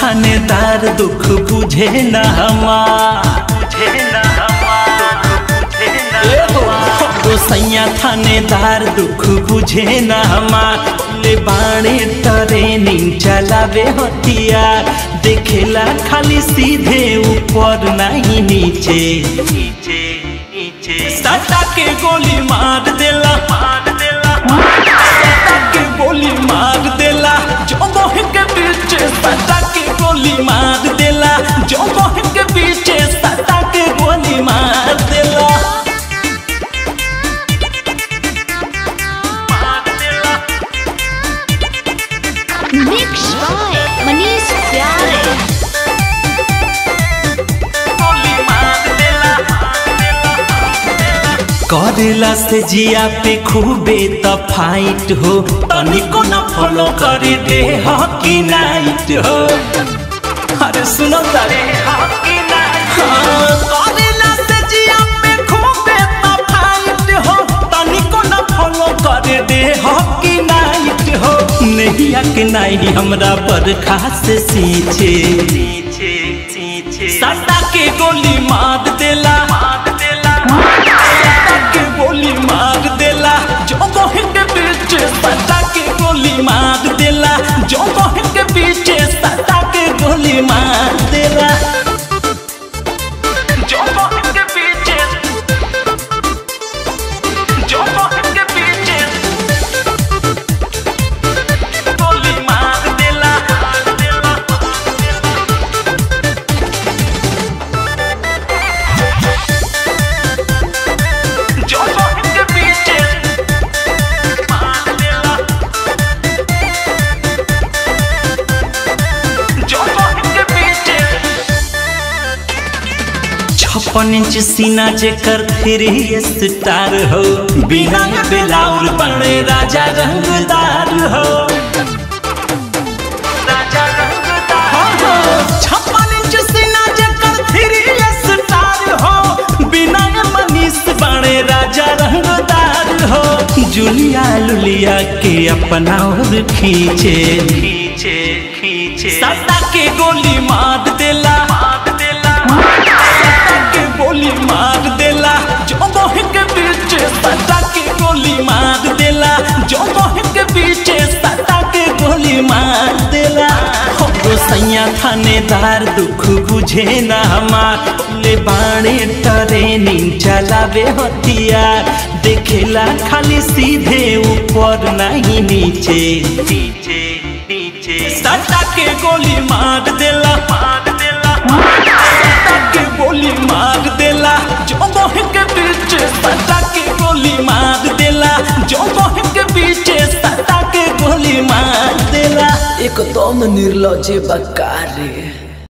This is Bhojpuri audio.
थानेदार दुख बुझे न हमार ए हो, गोसैया थानेदार दुख बुझे न हमार ले बाणे ट्रेनिंग चलावे हथियार देखेला खाली सीधे ऊपर नहीं नीचे नीचे नीचे सटा के गोली मार देला मार देला सटा के गोली मार देला जो मोह के पीछे सटा के गोली मार देला जो मोह के पीछे सटा के गोली मार देला मार देला Mixed by Manish Pyare. गोली मार देला करेला से जिया पे खूबे त फाइट हो तनिको न फॉलो करे दे हॉकी नाइट हो अरे सुनो तारे हॉकी नाइट करेला से जिया पे खूबे त फाइट हो तनिको न फॉलो करे दे हॉकी नाइट हो नैया के नाई हमरा बरखा से सींचे सींचे सींचे सटा के गोली मार देला मार देला सटा के गोली मार देला जो मोह के पीछे सटा के गोली मार देला जो मोह के पीछे सटा के गोली मार देला जो मोह के पीछे जो मोह के पीछे गोली मार देला मार देला जो मोह के पीछे मार देला जो मोह के पीछे छप्पन इंच सीना जेकर थ्री स्टार हो बिना बेलाउर बड़े राजा रंगदार हो राजा रंगदार छप्पन इंच सीना जेकर थ्री स्टार हो बिना मनीष बड़े राजा रंगदार हो जुलिया लुलिया के अपना और खींचे खींचे खींचे सटा के गोली मार देला मार देला सटा के गोली मार देला जो मोह के पीछे सटा के गोली मार देला जो मोह के पीछे सटा के गोली मार देला हो गोसैया थानेदार दुख बुझे न हमार ले बाणे ट्रेनिंग चलावे हथियार देखेला खाली सीधे ऊपर नहीं नीचे नीचे नीचे सटा के गोली मार देला मार देला सटा के गोली मार देला जो मोह के पीछे सटा के गोली मार देला जो मोह के पीछे सटा के गोली मार देला एकदम निर्लजे बकार रे